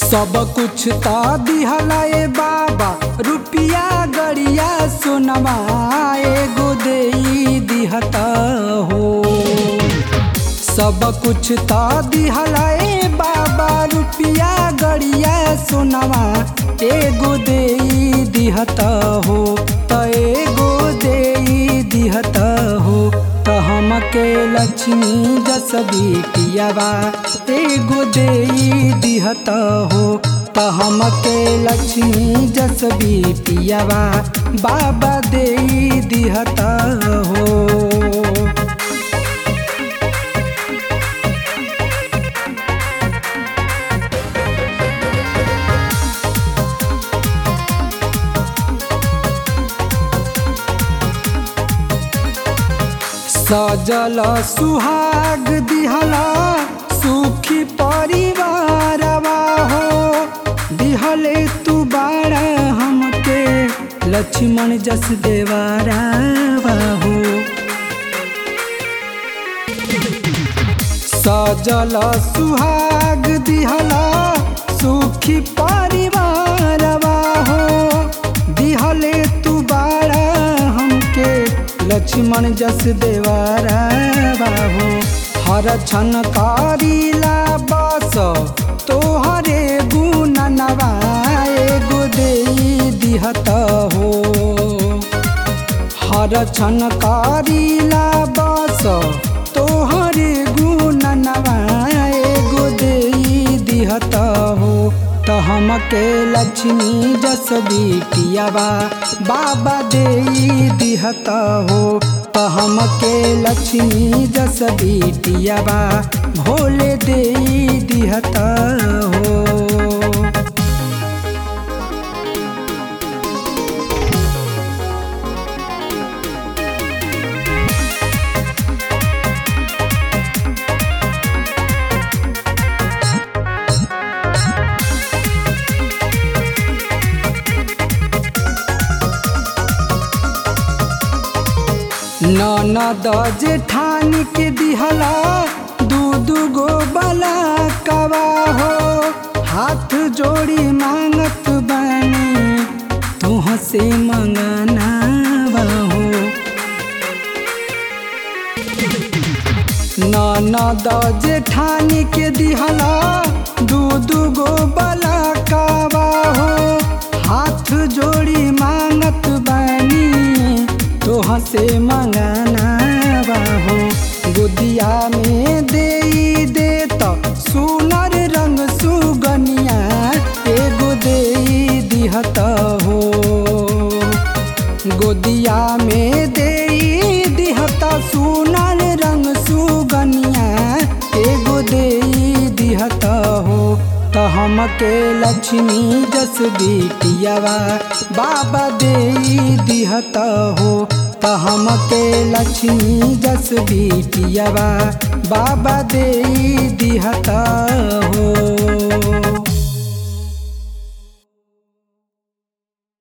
सब कुछ ता दिहला ए बाबा रुपिया गड़िया सोनवा एगो देई दिहता हो सब कुछ ता दिहला ए बाबा रुपिया गड़िया सोनवा एगो देई दिहता हो त एगो देई दिहता हो त हमके लक्ष्मी जस बेटियावा एगो देई दिहता हो त हमके लक्ष्मी जस बेटियावा बाबा देई दिहता हो सजल सुहाग दिहला सुखी परिवारवा हो दिहले तू बाड़ा हमके लक्ष्मण जस देवारावा हो सजल सुहाग दिहला सुखी परिवारवा हो दिहले तू बाड़ा हमके लक्ष्मण जस देवारा बाबू हर छन कारिला बस तोहरे गुण नवाए गो देई दिहत हो हर छन कारिला बस तोहरे गुण नवाए गो देई दिहत हो त हमके लक्ष्मी जस बेटियावा बाबा देई दिहत हो त हमके लक्ष्मी जस बेटियावा भोले देई दिहत हो ननद जेठान के दिहला दू दू गो बला कवा हो हाथ जोड़ी मांगत बानी तुह से मंगना हो ननद जेठान के दिहला दू दू गो बला कवा हो हाथ जोड़ी मांगत बानी तोह से मंगाना बाहो गुदिया में दे दे तो सुनर रंग सुगनिया एगो दे दिहत हो गोदिया में दे दिहत सुनर रंग सुगनिया एगो दे दिहत हो त हमके लक्ष्मी जस बेटियावा बाबा दे दिहत हो त हमके लक्ष्मी जस बेटियावा बाबा दे दिहत हो